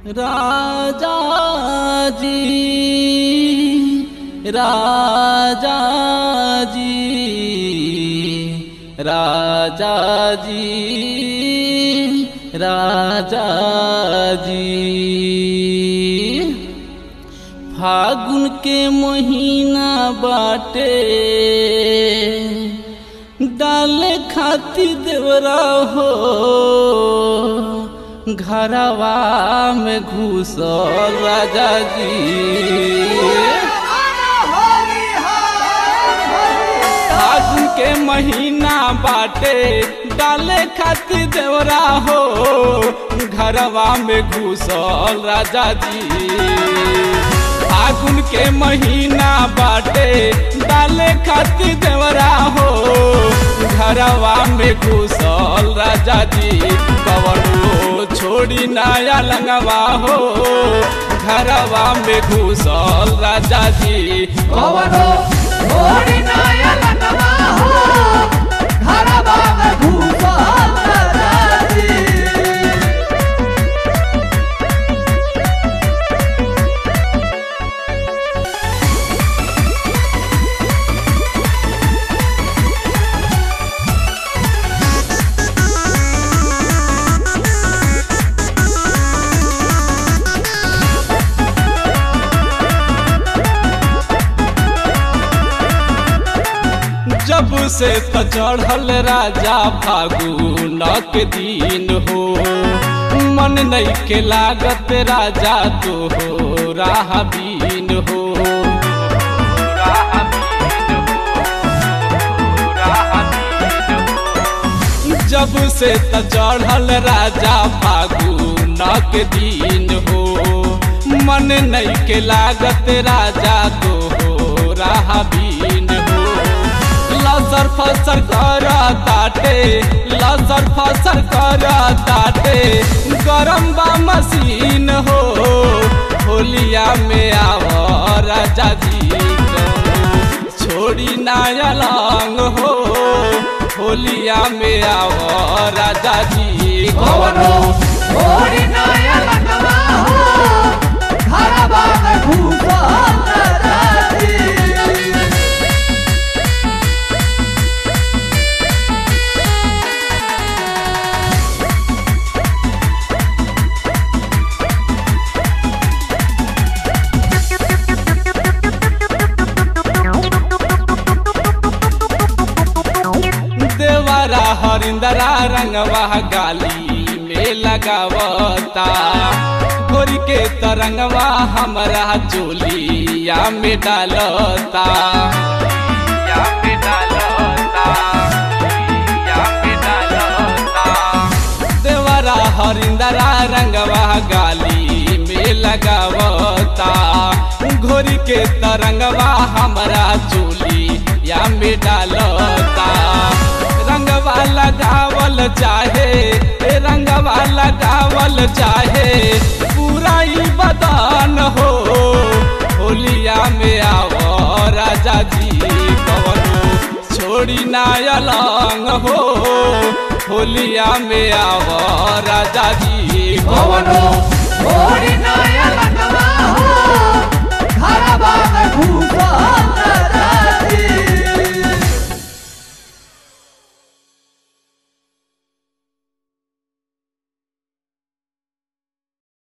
राजा जी राजा जी राजा जी राजा जी फागुन के महीना बाटे डाले खातिर देवरा हो घरवा में घुसल राजा जी फागुन के महीना बाटे डाले खातिर देवरा हो घरवा में घुसल राजा जी फागुन के महीना बाटे डाले खातिर देवरा हो घरवा में घुसल राजा जी कवनो छोड़ी नया लंगवा हो घरवा में घुसल राजा जी कवनो छोड़ी नया लगवा हो घरवा में घुसल राजी जब से त चढ़ल राजा फागुन के दिन हो मन नहीं के लागत राजा तो हो राह बीन हो जब से त चढ़ल राजा फागुन के दिन हो मन नहीं के लागत राजा तो हो राह बीन हो लसर फसर कर ताटे लसर फसर कर ताटे गरम बा मशीन हो होलिया में आव राजा जी छोड़ी नाया लंग हो होलिया में आव राजा जी कवनो छोड़ी नया लगवा हो घरवा में घुसल राजी देवरा हरिंदरा रंगवा गाली में लगावता गोरी के तरंगवा हमरा चोलिया में डालता या में डालता, या में डालता। देवरा हरिंदरा रंगवा गाली में लगावता घोरी के तरंगवा हमरा चोली या में डालता रंगवा लगावल चाहे ए रंगवा लगावल चाहे पूरा ही बदन हो होलिया में आव राजा जी कवनो छोड़ी नाया लंग हो होलिया में आव राजा जी कवनो